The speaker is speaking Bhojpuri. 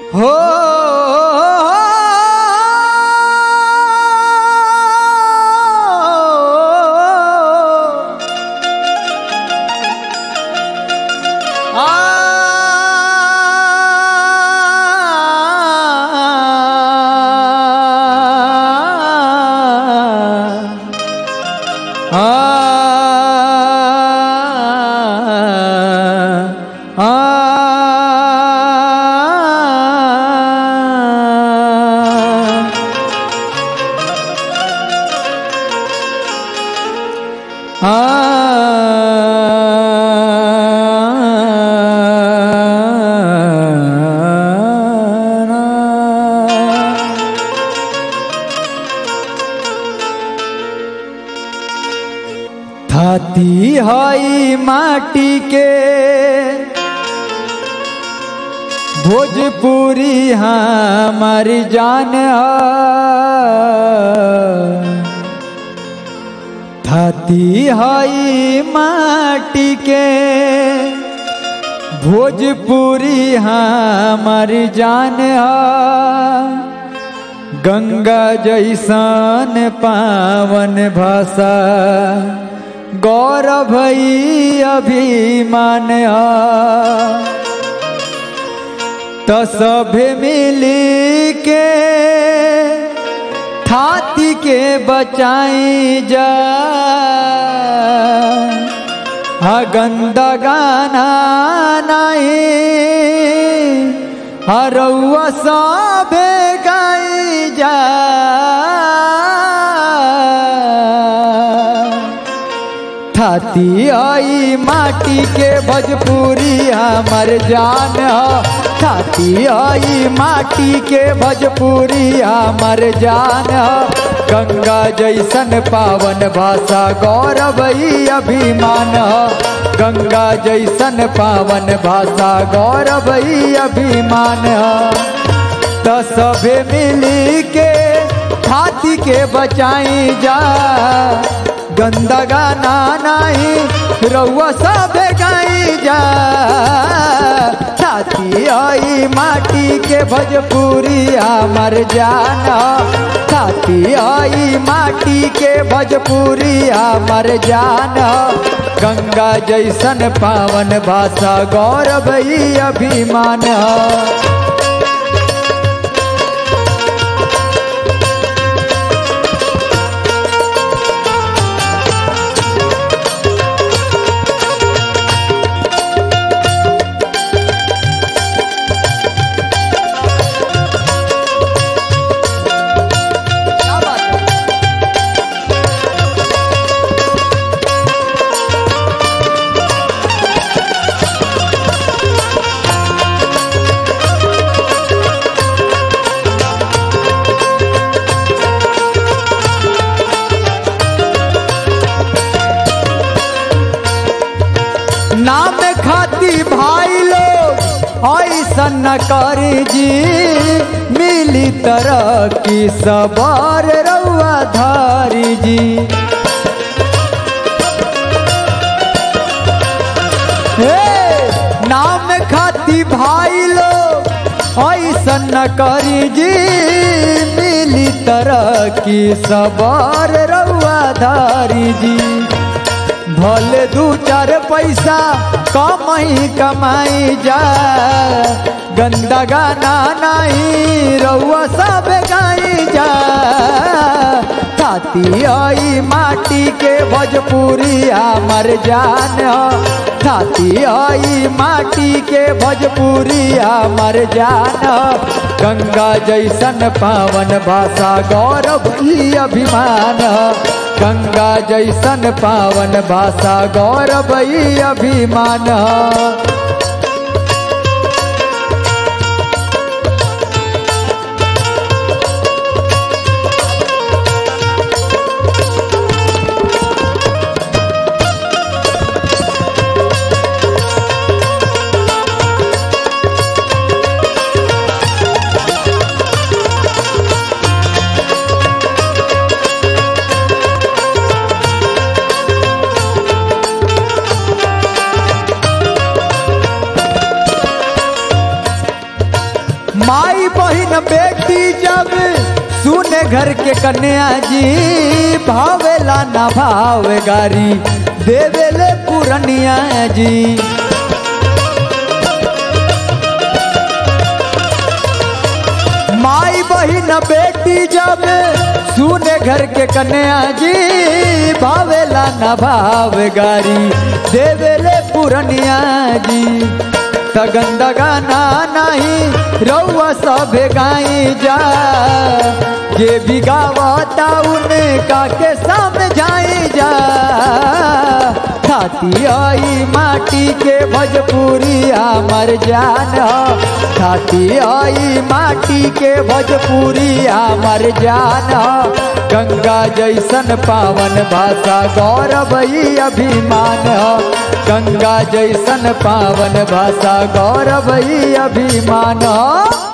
हो थाती हई माटी के भोजपुरी हमारी जान थाती हई माटी के भोजपुरी हमारी जान गंगा जैसन पावन भाषा गौरव अभिमान तो सभे मिली के थाती के बचाई जा हा गंदा गाना नहीं हरौआ सभे गाई जा थाती आई माटी के भजपुरी हमर जान थाती आई माटी के भजपुरी हमर जान गंगा जैसन पावन भाषा गौरव अभिमान गंगा जैसन पावन भाषा गौरव अभिमान तो सभे मिली के हाथी के बचाई जा गंदा गाना नहीं रउआ सब गाई जा छाती आई माटी के भजपुरी हमर जाना छाती आई माटी के भजपुरी हमर जाना गंगा जैसन पावन भाषा गौरव अभिमान नाम खाती भाई लोग ऐसा न कर जी मिली तरह की सवार रउआ धारी जी हे नाम खाती भाई लोग ऐसा न करी जी मिली तरह की सवार रउआ धारी जी भले दू चार पैसा कमाई कमाई जा गंदा गाना नहीं रउआ सब गाई जा छाती आई माटी के भोजपुरी हमर जान छाती आई माटी के भोजपुरी हमर जान गंगा जैसन पावन भाषा गौरव अभिमान गंगा जैसन पावन भाषा गौरव अभिमान बहिन बेटी जब सुने घर के कन्या जी भावेला ना भाव गारी देवेले पुरनिया जी माई बहिन बेटी जब सुने घर के कन्या जी भावेला न भाव गारी देवेले पुरनिया जी तगन गाना नहीं रउआ सभे गाई जा जे भी गावता उनका के समझाई जा खाती आई माटी के भोजपुरी हमर जान ह। खाती आई माटी के भोजपुरी हमर जान ह। गंगा जैसन पावन भाषा गौरव ई अभिमान ह। गंगा जैसन पावन भाषा गौरव ई अभिमान ह।